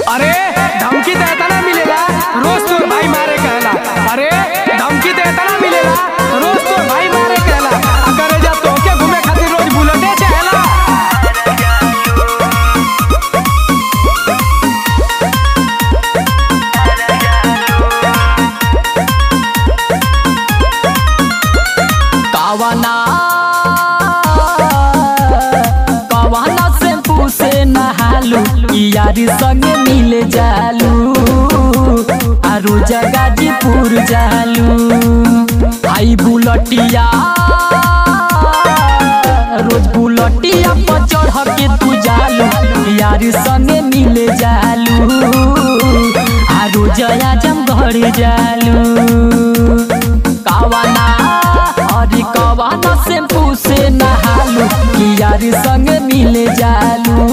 अरे धमकी तो इतना मिलेला रोज तोर भाई मारे कहला अरे धमकी तो इतना मिलेला रोज तोर भाई मारे कहला अगर जा तोके घूमे खातिर रोज बुलेटे चाहेला कवना कवना शैम्पू से नहालू यारी संगे मिल जालू आरू जगाजीपुर जालू आई बुलटिया रोज बुलटिया पर चढ़ के तू जालू यारी संगे मिल जालू आरू जया जम घर जालू कवना अरे कवना शैम्पू से नहालू कि यारी संग मिल जालू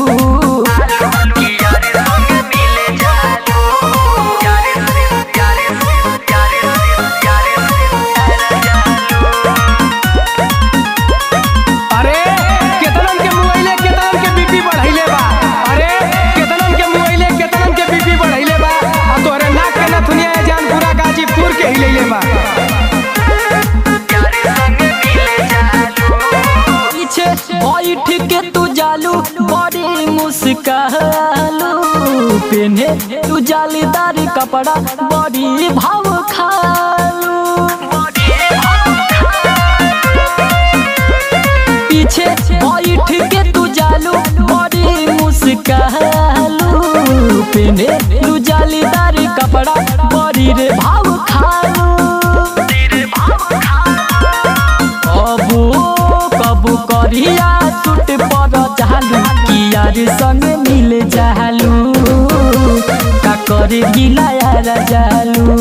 अरे केतनन के मोबाइले केतनन के बीपी बढ़ाइले बा अरे केतनन के मोबाइले केतनन के बीपी बढ़ाइले बा आ तोहरे नाक के नथुनिया जान पूरा गाजीपुर के हिलैले बा पीछे बैठ के तू जालू बड़ी मुस्कालू पेने तू जालीदार कपड़ा बड़ी भाव खालू पीछे बैठ के तू जालू बड़ी मुस्कालू पेने तू जालीदार कपड़ा बड़ी रे भाव खालू कबू कबू करिया सूट पर चालू कियार संग मिल जालू का करे गिला यार जालू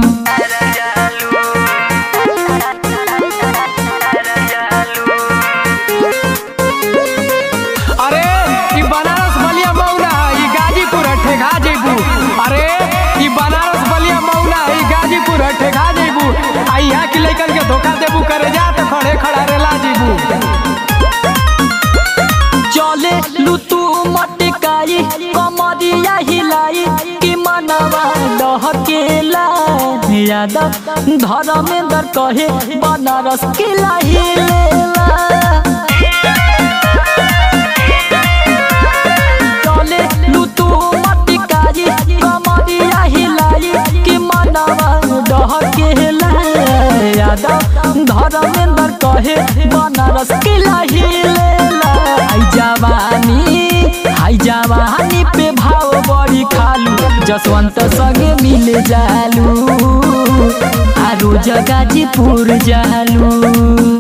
अरे ई बनारस बलिया मौना है ई गाजीपुर है ठेका जेबू अरे ई बनारस बलिया मौना है ई गाजीपुर है ठेका जेबू आ यहाँ के लइकन के धोखा देबू करे जा तो खड़े खड़ा रेला जेबू चले लुतू मटकाई कमरिया हिलाई कि मनवा डहकेला यादव धर्मेंद्र कहे बनारस किला हिलेला चले लुतू मटकाई कमरिया हिलाई कि मनवा डहकेला यादव धर्मेंद्र कहे बनारस किला हिलेला हाय जवानी हाय जवानी पे भाव बड़ी खालू जसवंत संगे मिल जालू आरू जगाजीपुर जालू